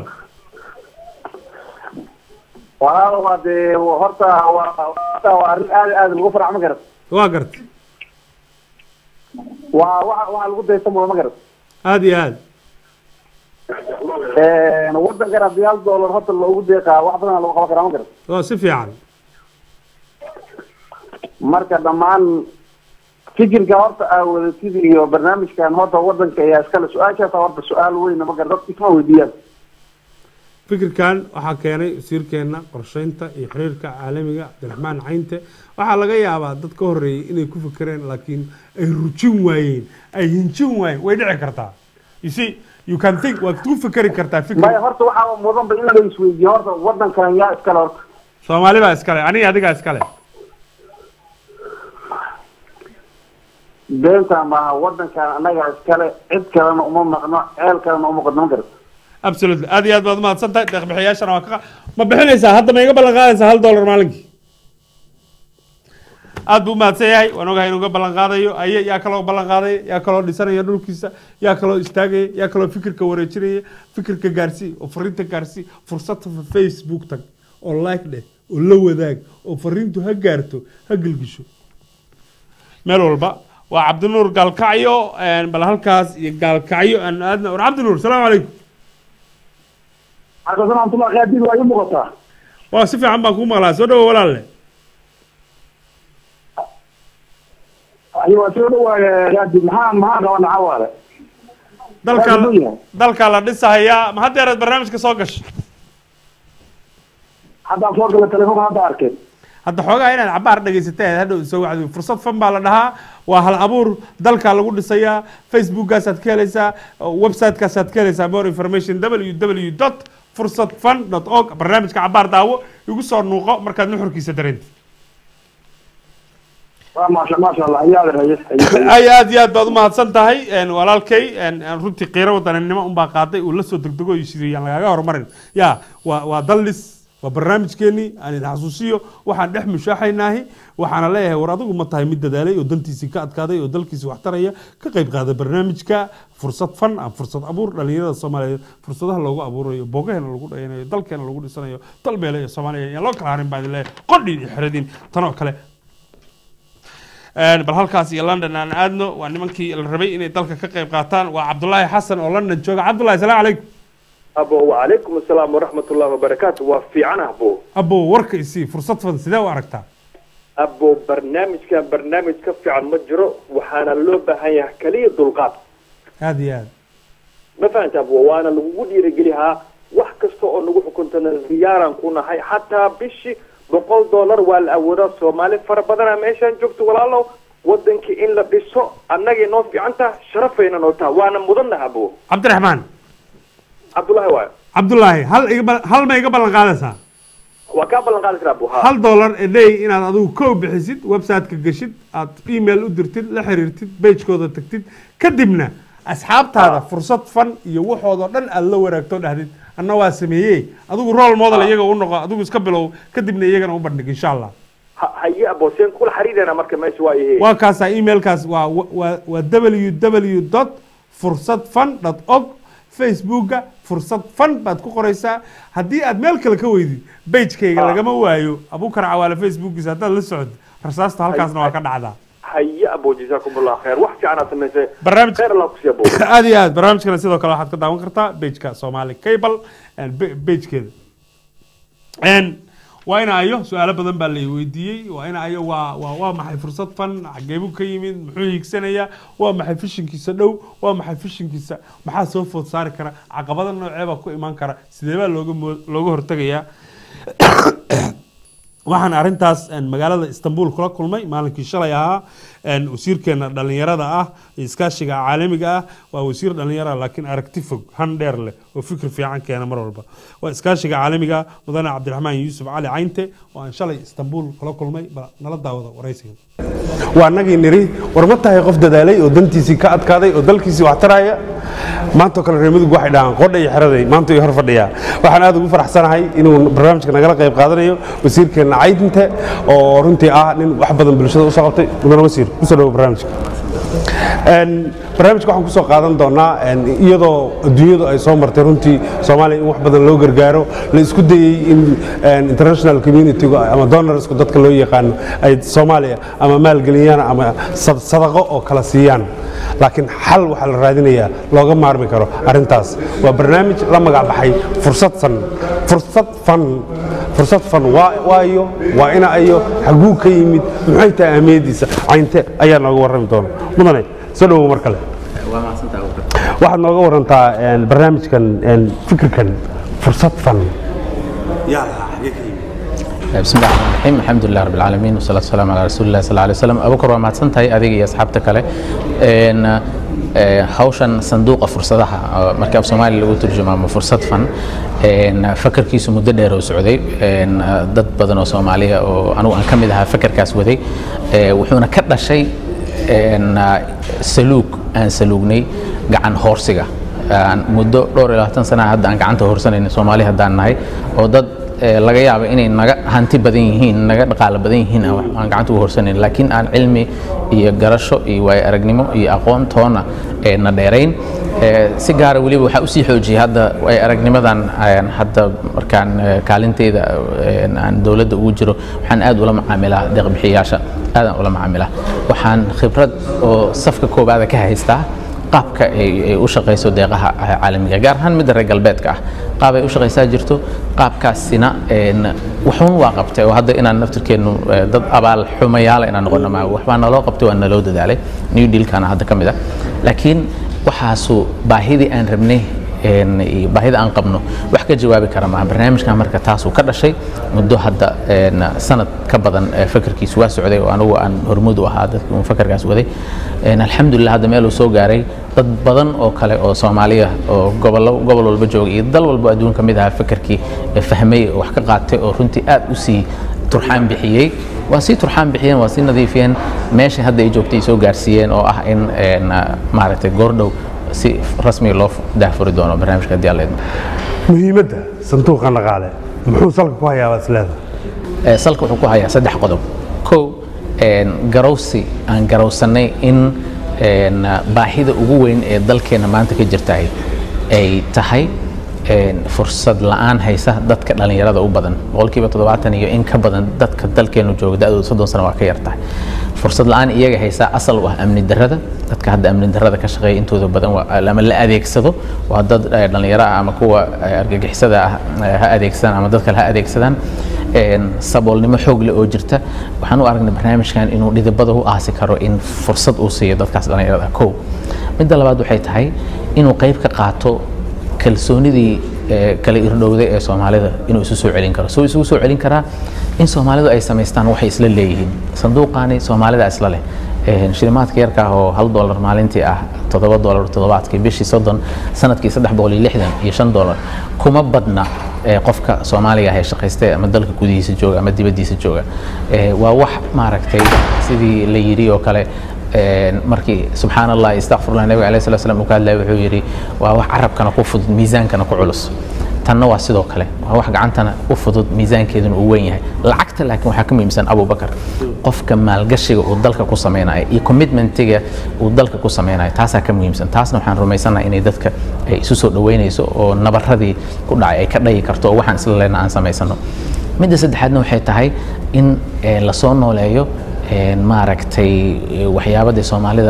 walaal waa dee horta waa horta waa arrin aad aad lagu farx ma garat waa gart waa waxa waxa lagu daysan mudo ma garat aad iyo aad wadankan haddii hal dollar horta loogu deeqaa wax badan lagu qaban karaa ma garat waa si fiican marka dhammaan fikirka horta aa wadatid iyo barnaamijkan horta wadanka ayaa iskale su-aashaas horta su-aal weyn ma garat dadka isma weydiiyaan fikirkan waxaa keenay wasiirkeena qorsheynta iyo xiriirka caalamiga cabdiraxmaan caynte waxaa laga yaabaa dad ka horeeyey inay ku fikireen laakiin ay rujin waayeen ay hinjin waayeen way dhici kartaa you see you can think waad ku fikeri kartaa fikir maya horta waxaa mudanba in la isweydiiyo horta wadankan yaa iskale horta soomaali baa iskale aniga adigaa iskale beenta maaha wadankan annaga iskale cid kalena uma maqno ceel kalena uma qodno ma garat absolutely aad iyo aad baad umahadsan tahay deeq bixiyaashana waa ka ma bixinaysaa hadda ma iga ballan qaadaysaa hal dollar maalinkii aad buu umahadsan yahay waan ogahay inuu ga ballan qaadayo aye yaa kaloo ballan qaadaya yaa kaloo dhisanaya dhulkiisa yaa kaloo istaagaya yaa kaloo fikirka wareejinaya fikirka gaarsii oo fariinta gaarsii fursad facebook tag oo like dheh oo la wadaag oo fariintu ha gaarto ha gelgisho meel walba waa cabdinuur gaalkacyo een, bal halkaas iyo gaalkacyo aan aadna war cabdinuur salaamu calaykum xasan raxmatullah qaadiid waa ii muuqataa waa si fiican baan kuu maqlaa soo dhawo walaalle ayo waa soo dhawaaya qaadiid maxaa maxaa qabana cawaale dalkaa dalkaa la dhisahayaa ma haddeeraad barnaamijka soo gashay haddaan soo gala telefoon hadda arkeen hadda xoogaha inaad cabaar dhagaysatay hadhow soo wacdi fursad fan baa la dhahaa waa hal abuur dalkaa lagu dhisayaa facebookkaasaad ka helaysaa websitekaasaad ka helaysaa more information www dot fursad fan dot org barnaamijka cabaar daawo igu soo nuuqo markaad nuxurkiisa dareentid waa maasha maasha allah iyaada haye ay aad iyo aad baad umahadsan tahay een, walaalkay een, een, runtii qiiro wadaninimo unbaa qaaday uu la soo degdego iyo sidii aan lagaga horumarin ya waa waa dallis waa barnaamijkeenii aan idin xasuusiyo waxaan dhex mushaaxaynaahi waxaana leeyahay war adigu ma tahay mid dadaalay oo dantiisii ka adkaaday oo dalkiisii wax taraya ka qayb qaada barnaamijka fursad fan ah fursad abuur dhalinyarada soomaaliyeed fursadaha loogu abuurayo boogaheena lagu dhayanayo dalkeena lagu dhisanayo dalbeele iyo soomaaliya yaan loo kala harin baan idin leeyahay qodhiin iyo xeradin tanoo kale Een, bal halkaas iyo london aan aadno waa nimankii la rabay inay dalka ka qayb qaataan waa cabdulaahi xasan oo london jooga cabdulahi salaamu calaykum abo wacalaykum asalaam waraxmat ullahi wabarakaatu waa fiican abo abo warka isii fursad fan sidee u aragtaa abo barnaamijkan barnaamij ka fiican ma jiro waxaana loo baahan yahay kaliya dulqaad aad iyo aad ma fahanta abo waana lagugu dhiirigelihaa wax kasta oo nagu xukuntana diyaaraan ku nahay xataa bishii boqol dollar waa la awoodaa soomaali fara badana meeshaan joogto walaalow wadankii in la dhiso annagay noo fiican taha sharafayna noo taha waana mudannaha abo cabdiraxmaan cabdullahi waayo cabdulaahi hal iga bal- hal ma iga ballan qaadaysaa waa kaa ballan qaadi karaa abo ha hal dollar a day inaad adigu kow bixisid website-ka geshid aad email u dirtid la xiriirtid pagekooda tagtid kadibna asxaabtaada fursad fan iyo waxoodoo dhan aad la waraagto dhahdid anna waa sameeyey adigu role model iyaga u noqo adigu iska bilow kadibna iyagana u bandhig insha allah ha- haye abo seen kula xariirana marka meesha waa ihe waa kaasaa emailkaas waa waa waa www dot fursad fan dot org facebooka fursad fan baad ku qoraysaa haddii aad meel kale ka weydid bagekayga lagama waayo abukar cawaale facebookiisa haddaad la socod rasaasta halkaasna waa ka dhacdaa haye abo jazaakum allah khayr wax fiican aad samaysay barnaamij khayr allah kusiiya abo aad iyo aad barnaamijkana sidoo kale waxaad ka daawan kartaa bageka somali cable bagkeeda Een, waa ina ayo su-aalo badan baa la weydiiyey waa ina ayo waa waa waa maxay fursad fan xageebuu ka yimid muxuu hiigsanayaa waa maxay fishinkiisa dhow waa maxay fishinkiisa maxaa soo food saari kara caqabada noocee baa ku imaan kara sidee baa looga moo- looga hortegayaa waxaan arrintaas een, magaalada istanbul kula kulmay maalinkii shalay ahaa een, wasiirkeena dhallinyarada ah iyo iskaashiga caalamiga ah waa wasiir dhallinyara laakiin aragti fog han dheer leh oo fikir fiican keena mar walba waa iskaashiga caalamiga ah mudane cabdiraxmaan yuusuf cali caynte oo aan shalay istanbul kula kulmay bal nala daawada waraysiga waa nagii niri war ma tahay qof dadaalay oo dantiisii ka adkaaday oo dalkiisii wax taraya maantoo kale reer mudug waxay dhahaan qodha iyo xeraday maanta iyo hor fadhiyaa waxaan aad ugu faraxsanahay inuu barnaamijka nagala qayb qaadanayo wasiirkeena caydinte oo runtii ah nin wax badan bulshada usoo qabtay mudane wasiir kusoo dhawo barnaamijka Een, barnaamijka waxaan kusoo qaadan doonaa een, iyadoo adduunyadu ay soo martay runtii soomaaliya in wax badan loo gargaaro la isku dayey in een, international community ama donorsku dadka loo yaqaano ay soomaaliya ama maalgeliyaan ama sad- sadaqo oo kala siiyaan laakiin xal waxaa la raadinayaa looga maarmi karo arrintaas waa barnaamij la magac baxay fursad fan fursad fan fursad fan waa waayo waa ina ayo xaguu ka yimid maxay tahay ahmiyadiisa caynte ayaa nooga warrami doona mudane soo dhawow mar kale waa mahadsantahay Abuubakar. waxaad nooga warantaa een, barnaamijkan een, fikirkan fursad fan yaa lahaa xagee ka yimid بسم الله الرحمن الرحيم الحمد لله رب العالمين والصلاة والسلام على رسول الله صلى الله عليه وسلم أبو بكر waa mahadsantahay adiga iyo asxaabta kale Een, ee, hawshan sanduuqa fursadaha oo marka af soomaali lagu turjumo ama fursad fan een, fakarkiisu muddo dheer oo socday een, dad badan oo soomaaliya oo anigu aan ka mid ahaa fakarkaas waday ee, wuxuuna ka dhashay een, saluug aan saluugnay gacan hoorsiga aan muddo dhowr iyo labaatan sana hadda aan gacanta hoorsanayna soomaali haddaan nahay oo dad ee, laga yaabo inay naga hanti badan yihiin naga dhaqaalo badan yihiin aan wax- aan gacanta u horsanayn laakiin aan cilmi iyo garasho iyo waayo aragnimo iyo aqoon toona ee na dheerayn Ee, si gaara weliba waxaa usii xoojiyay hadda waayo aragnimadan een, hadda markaan ee, kaalinteeda een, aan dowladda ugu jiro waxaan aad ula macaamilaa deeqbixiyayaasha aadaan ula macaamilaa waxaan khibrad oo safka koobaada ka haystaa qaabka ay ay u shaqayso deeqaha caalamiga gaar ahaan midda reer galbeedka ah qaab ay u shaqaysaa jirto qaabkaasina een, waxuun waa qabtay oo hadda inaan naftirkeennu eh, dad abaal xumayaala inaan noqono ma waxbaa naloo qabtay waa naloo dadaalay new dealkana hadda ka mid ah laakiin waxaasu baahidii aan rabnay een, iyo baahida aan qabno wax ka jawaabi kara maaha barnaamijkan marka taasuu ka dhashay muddo hadda een, sanad ka badan eh, fakarkiisu waa socday oo anigu aan hormuud u ahaa dadkii uun fakarkaas waday Een, alxamdulilah hadda meel uu soo gaaray dad badan oo kale oo soomaaliya oo gobollo gobol walba jooga iyo dal walba adduun ka mid ahaa fakarkii eh, fahmay oo wax ka qaatay oo runtii aad u sii turxaan bixiyey waa sii turxaan bixiyeen waa sii nadiifiyeen meesha hadda ay joogtay ay soo gaarsiiyeen oo ah in een, maaragtay goordhow si rasmi loo daahfuri doono barnaamijka haddii alla idmo muhiimadda sanduuqa dhaqaale muxuu salka ku hayaa baad isleedahay Ee, salka wuxuu ku hayaa saddex qodob kow een, garowsi aan garowsanay in een, baahida ugu weyn ee dalkeena maanta ka jirtahay ay tahay een, fursad la'aan haysa dadka dhallinyarada u badan boqolkiiba toddobaatan iyo in ka badan dadka dalkeenu jooga da'dooda soddon sano waa ka yartahay fursad la'aan iyaga haysa asal u ah amni darrada dadka hadda amni darrada ka shaqeeya intooda badan waa- ama la adeegsado waa dad eh, dhallinyaro ah ama kuwa eh, argagixisada ah eh, ha adeegsadaan ama dad kale ha adeegsadaan een, saboolnimo xoog leh oo jirta waxaan u aragnay barnaamijkan inuu dhidibada u aasi karo in fursad uu siiyo dadkaas dhallinyarada ah kow midda labaad waxay tahay inuu qayb ka qaato kalsoonidii ee, kala irdhowday ee soomaalida inuu isu soo celin karo soo isugu soo celin karaa in soomaalidu ay samaystaan waxay isla leeyihiin sanduuqaani soomaalida isla leh Een, shilimaadka yarka ah oo hal dolar maalintii ah toddoba dolar toddobaadkii bishii soddon sanadkii saddex boqol iyo lixdan iyo shan dolar kuma badna ee, qofka soomaaliga ah ee shaqaystay ama dalka gudihiisa jooga ama dibaddiisa jooga Ee, waa wax maaragtay sidii la yidhi oo kale een, markii subxaan allah istakfirullah nabiga alayhi salatu wasalam uu ka hadlaya wuxuu yidhi waa wax carabkana ku fudud miisaankana ku culus tanna waa sidoo kale waa wax gacantana u fudud miisaankeeduna uu weyn yahay lacagta laakiin waxaa ka muhiimsan abubakar qofka maalgashiga uu dalka ku samaynayo iyo commitmentiga uu dalka ku samaynayo taasaa ka muhiimsan taasna waxaan rumaysanahay inay dadka ay isu soo dhaweynayso oo nabaradii ku dhacay ay ka dhayi karto oo waxaan isla leenna aan samaysano midda saddexaadna waxay tahay in eh, lasoo nooleeyo een, maaragtay eh, waxyaabadii soomaalida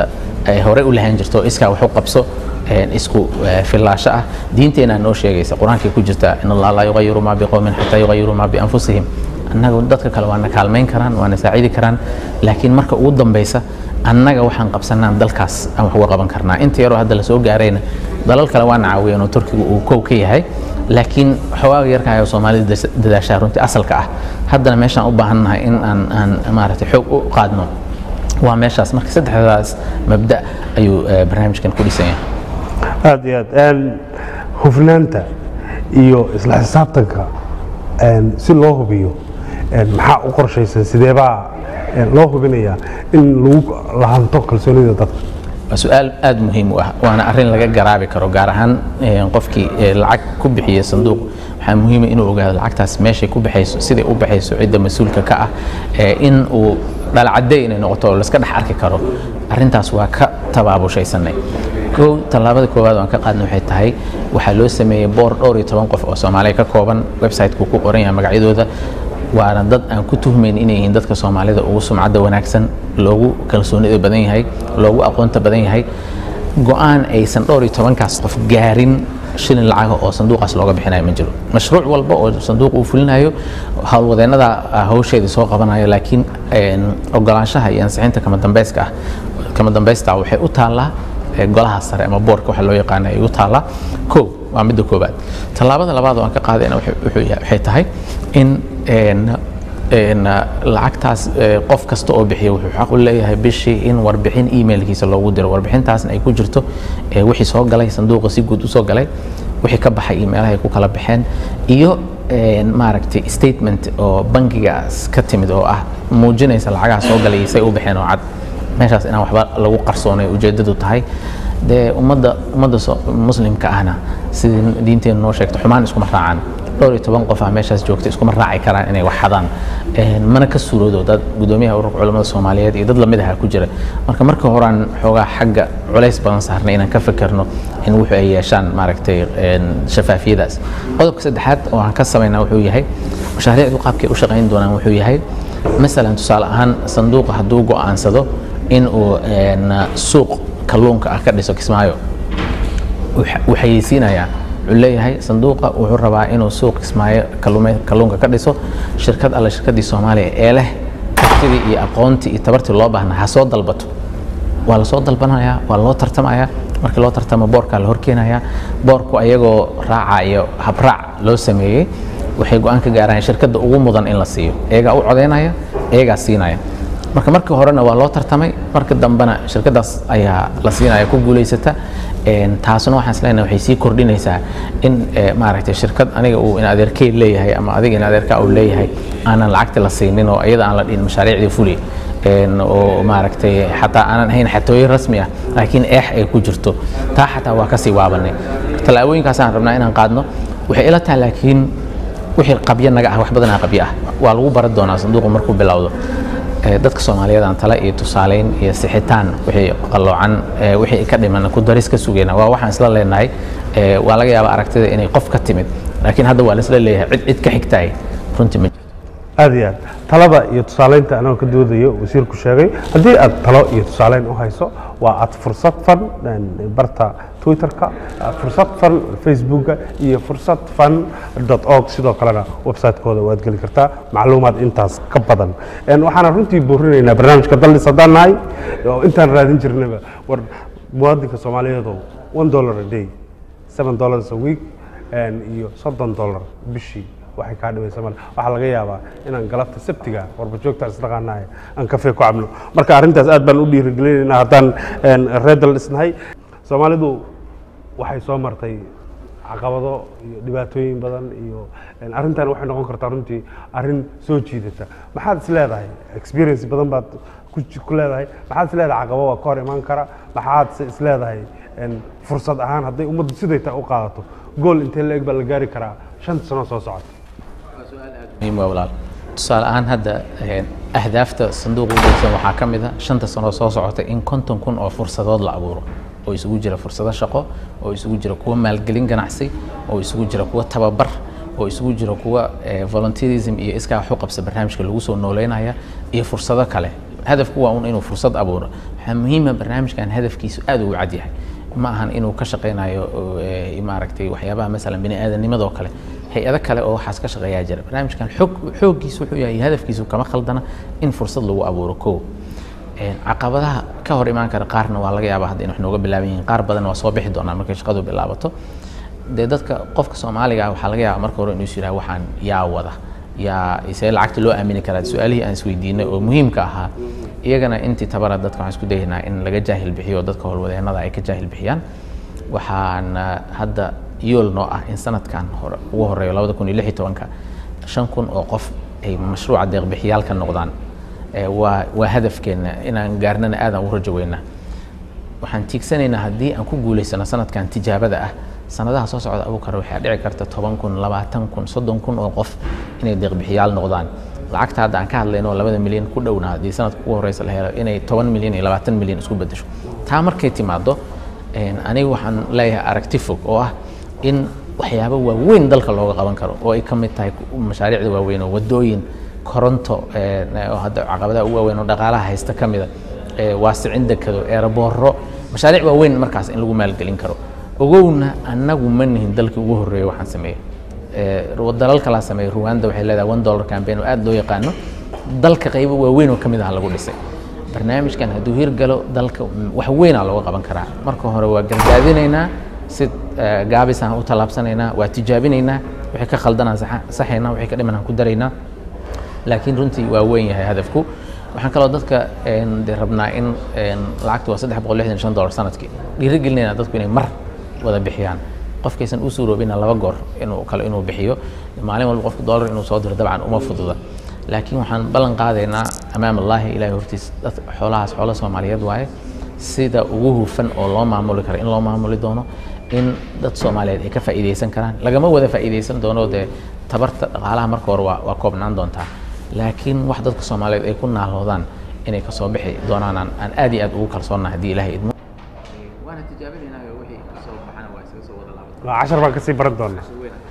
ay hore u lahaan jirto iskaa wax u qabso een, isku eh, fillaasho ah diinteenaa noo sheegaysa qur-aankay ku jirta in allah laa yugayiru maa biqowmin xataa yugayiru maa bianfusihim annaga dadka kale waana kaalmayn karaan waana saacidi karaan laakiin marka ugu dambeysa annaga waxaan qabsanaan dalkaas aan wax uga qaban karnaa inta yaroo hadda lasoo gaarayna dalal kale waana caawiyeen oo turkiga uu kow ka yahay laakiin xogaaga yarka ah oo soomaalida das- dadaashaa runtii asalka ah haddana meeshaan u baahannahay in aan aan maaragtay xoog u qaadno waa meeshaas marka saddexdaas mabda ayuu eh, barnaamijkan ku dhisan yahay aad iyo aad Een, hufnaanta iyo isla xisaabtanka een, si loo hubiyo een, maxaa u qorshaysan sideebaa een, loo hubinayaa in lagu lahanto kalsoonida dadka waa su-aal aada muhiim u ah waana arrin laga garaabi karo gaar ahaan eh, qofkii eh, lacag ku bixiya sanduuq waxaa muhiima inuu ogaado lacagtaas meeshay ku baxayso siday u baxayso cidda mas-uulka ka ah eh, in uu dhalacadey inay noqoto oo laska dhex arki karo arrintaas waa ka tabaabushaysanay kow tallaabada koowaad oo aan ka qaadna waxay tahay waxaa loo sameeyey boor dhowr iyo toban qof oo soomaaliya ka kooban website-ku ku qoran yahay magacyadooda waana dad aan ku tuhmayn inay yihiin dadka soomaalida ugu sumcadda wanaagsan loogu kalsoonida badan yahay loogu aqoonta badan yahay go-aan aysan dhowr iyo tobankaas qof gaarin shilin lacaga oo sanduuqaas looga bixinayo ma jiro mashruuc walba oo sanduuq uu fulinayo howlwadeennada ah, hawsheedii soo qabanayo laakiin een, ogolaanshaha iyo ansixinta kama dambeyska ah kama dambeysta ah waxay u taallaa ee, golaha sare ama boorka waxa loo yaqaana ay u taallaa kow waa midda koobaad tallaabada labaad oo aan ka qaadayna waxay wuxuu yahay- waxay tahay in een, een, lacagtaas ee, qof kasta oo bixiya wuxuu xaq u leeyahay bishii in warbixin emailkiisa loogu diro warbixintaasna ay ku jirto ee, wixii soo galay sanduuqa si guud usoo galay wixii ka baxay emailaha ay ku kala baxeen iyo een, maaragtay statement oo bangigaas ka timid oo ah muujinaysa lacagaha soo galay say u baxeen oo cad meeshaas inaan waxba lagu qarsoonay ujeedadu tahay dee ummadda ummadda so- muslimka ahna sidii diinteenu noo sheegto xumaan iskuma raacaan dhowr iyo toban qof ah meeshaas joogta iskuma raaci karaan inay wax xadaan Een, mana ka suuroodo dad gudoomiyaha ururka culamada soomaaliyeed iyo dad lamid aha ku jira marka marka horaan xoogaa xagga culays badan saarnay inaan ka fekerno in wuxuu ay yeeshaan maaragtay een, shafaafiyadaas qodobka saddexaad oo aan ka samaynaa wuxuu yahay mashaariicdu qaabkay u shaqayn doonaan wuxuu yahay masalan tusaale ahaan sanduuqa hadduu go'aansado in uu een, suuq kalluunka ah ka dhiso kismaayo wux- wuu xayeysiinayaa wuxuu leeyahay sanduuqa wuxuu rabaa inuu suuq kismaayo kalluume- kalluunka ka dhiso shirkad alle shirkaddii soomaaliya ee leh kartidii iyo aqoontii iyo tabartii loo baahnaa ha soo dalbato waa lasoo dalbanaya waa loo tartamaya markii loo tartamo boorkaa la horkeenaya boorku ayagoo raacayo habraac loo sameeyey waxay go-aan ka gaaraan shirkadda ugu mudan in la siiyo iyagaa u codeynaya iyagaa siinaya marka markii horena waa loo tartamay marka dambena shirkadaas ayaa la siinaya ku guulaysata Een, taasuna waxaan islenahay waxay sii kordhinaysaa in eh, maaragtay shirkad aniga uu in adeerkey leeyahay ama adiga in adeerka uu leeyahay aanan lacagta la siinin oo iyada aan la dhihin mashaariicdii fuli Een, oo maaragtay xataa aanan ahayn xatooyin rasmi ah laakiin eex ay ku jirto taa xataa waa kasii waabanay tallaabooyinkaasaan rabnaa inaan qaadno waxay ila tahay laakiin wixii qabyo naga ah wax badanaa qabyo ah waa lagu baran doonaa sanduuqu markuu bilowdo Ee, dadka soomaaliyeed aan tale iyo tusaaleyn iyo sixitaan wixii qalloocan ee, wixii ka dhiman ku daris ka sugayna waa waxaan isla leenahay ee, waa laga yaabaa aragtida inay qof ka timid laakiin hadda waa la isla leeyahay cid cid ka xigtaay runtii ma aad iyo aad talada iyo tusaaleynta anagoo ka doodayo wasiirku sheegay haddii aad talo iyo tusaaleyn u hayso waa aad fursad fan een, barta twitterka ah, fursad fan facebooka iyo fursad fan org sidoo kalena website-kooda waad geli kartaa macluumaad intaas ka badan Een, waxaana runtii boorinaynaa barnaamijka daldhis haddaan nahay oo intaan raadin jirnaba war muwaadinka soomaaliyeedow one dollar a day seven dollars a week een, iyo soddon dollar bishii waxay kaa dhimaysa male waxaa laga yaabaa inaan galabta sabtiga warbajoogta isdhaqaanahay aan kafee ku cabno marka arrintaas aad baan u dhiirigelinaynaa haddaan een, reer dal dhisnahay soomaalidu waxay soo martay caqabado iyo dhibaatooyin badan iyo een, arrintan waxay noqon kartaa runtii arrin soo jiidata maxaad is leedahay experience badan baad ku ji- ku leedahay maxaad is leedahay caqabo waa ka hor imaan kara maxaad se is leedahay een, fursad ahaan hadday ummaddu siday tahay u qaadato gool intee la eg baa la gaari karaa shanta sano soo socota muhiim waa walaal tusaale ahaan hadda een, ahdaafta sanduuqa u degsan waxaa ka mid a shanta sano soo socota in konton kun oo fursadood la abuuro oo isugu jira fursado shaqo oo isugu jira kuwa maalgelin ganacsi oo isugu jira kuwa tababar oo isugu jira kuwa eh, volunteerism iyo iskaa wax u qabsa barnaamijka lagu soo nooleynaya iyo fursado kale hadafku waa un inuu fursad abuuro waxaa muhiima barnaamijkan hadafkiisu aad ugu cad yahay ma ahan inuu ka shaqaynayo eh, maaragtay waxyaabaha masalan bini aadamnimadoo kale hay-ado kale oo waxaas ka shaqeeyaa jira barnaamijkan xoog xooggiisu wuxuu yahay hadafkiisu kama khaldana in fursad lagu abuuro kow Een, caqabadaha ka hor imaan kara qaarna waa laga yaabaa hadda in wax nooga bilaaban yihiin qaar badan waa soo bixi doonaa markay shaqadu bilaabato dee dadka qofka soomaaliga ah waxaa laga yaabaa marka hore inuu is yidhaha waxaan yaa wada yaa isee lacagta loo aamini karaa su-aalihii aan isweydiinay oo muhiimka ahaa iyagana intii tabara dadka waxaan isku dayaynaa in laga jaahil bixiyo oo dadka howlwadeennada ay ka jaahil bixiyaan waxaan ah, hadda yool noo ah in sanadkan hore ugu horeeyo labada kun iyo lix iyo tobanka shan kun oo qof ay mashruuca deeqbixiyaal ka noqdaan Eh, waa waa hadafkeena inaan gaarnana aadaan u rajo weynaa waxaan tiigsanaynaa haddii aan ku guulaysano sanadkan tijaabada ah sanadaha soo socda abuukar waxaa dhici karta toban kun labaatan kun soddon kun oo qof inay deeqbixiyaal noqdaan lacagta hadda aan ka hadlayno oo labada milyan ku dhowna haddii sanadka ugu horeysa la helo inay toban milyan iyo labaatan milyan isku bedesho taa markay timaado een, aniga waxaan leeyahay aragti fog oo ah in waxyaabo waaweyn dalka looga qaban karo oo ay ka mid tahay mashaariicda waaweyn oo wadooyin koronto een, oo hadda caqabadaha ugu waaweyn oo dhaqaalaha haysta ka mida ee, waasicin dekado eerabooro mashaariic waaweyn markaas in lagu maalgelin karo ogowna annagu ma nihin dalkii ugu horreeya waxaan sameeyey Ee, dalal kalaa sameeyey ruwanda waxay leedahay one dollar campaign oo aad loo yaqaano dalka qaybo waaweyn oo ka mid ah lagu dhisay barnaamijkan hadduu hirgalo dalka wax weynaa looga qaban karaa marka hore waa gargaadinaynaa si eh, gaabisaan u tallaabsanaynaa waa tijaabinaynaa wixii ka khaldanaan saxa- saxaynaa wixii ka dhimanaan ku daraynaa laakiin runtii waa weyn yahay hadafku waxaan kaloo dadka een, dee rabnaa in een, lacagtu waa saddex boqol lixdan iyo shan dollar sanadkii dhiirigelinayna dadku inay mar wada bixiyaan qofkaysan u suuroobina laba goor inuu kale inuu bixiyo maalin walba qofka dollar inuu soo diro dabcan uma fududa laakiin waxaan ballan qaadaynaa amaam allaahi ilaahay hortiis dad xoolahaas xoolo soomaaliyeed waaye sida ugu hufan oo loo maamuli karo in loo maamuli doono in dad soomaaliyeed ay ka faa'iidaysan karaan lagama wada faa'iidaysan doono dee tabarta dhaqaalaha marka hore waa waa koobnaan doontaa laakiin wax dadka soomaaliyeed ay ku naaloodaan inay kasoo bixi doonaan aan aan aad iyo aad ugu kalsoonnahay haddii ilaahay idmo waana tijaabinaynaa wixii kasoo baxana waa isaga soo wada laaban waa cashar baan kasii baran doonaa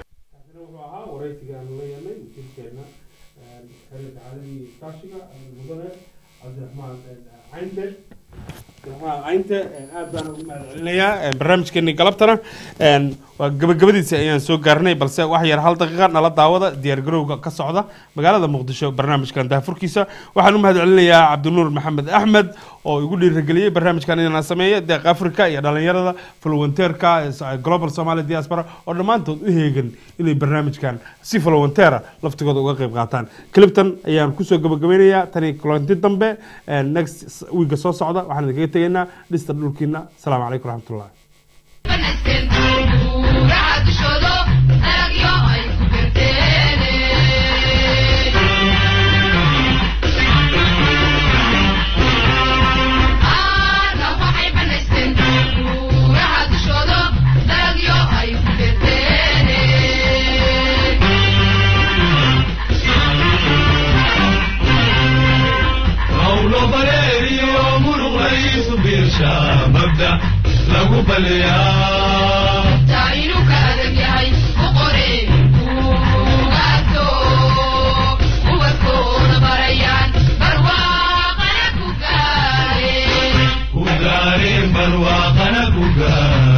aad baan ugu mahadcelinayaa barnaamijkeeni galabtana een, waa gabagabadiisa ayaan soo gaarnay balse wax yar hal daqiiqa nala daawada diyaargarowga ka socda magaalada muqdisho barnaamijkan daafurkiisa waxaan u mahadcelinayaa cabdinuur maxamed axmed oo igu dhiirigeliyey barnaamijkan inaan sameeyo deeq africa iyo dhalinyarada volunteerka ee global somali diaspora oo dhammaantood u heegan inay barnaamijkan si volunteera laftigooda uga qayb qaataan cliptan ayaan kusoo gabagabeynayaa tani kulanti dambe ee next wiiga soo socda waxaan idinkaga tegaynaa dhista dhulkiina asalaamu calaykum raxmatullah hawlo baleeriyo muruq laysu biirsha mabda lagu baleeyaa ku gaareen barwaaqana ku gaar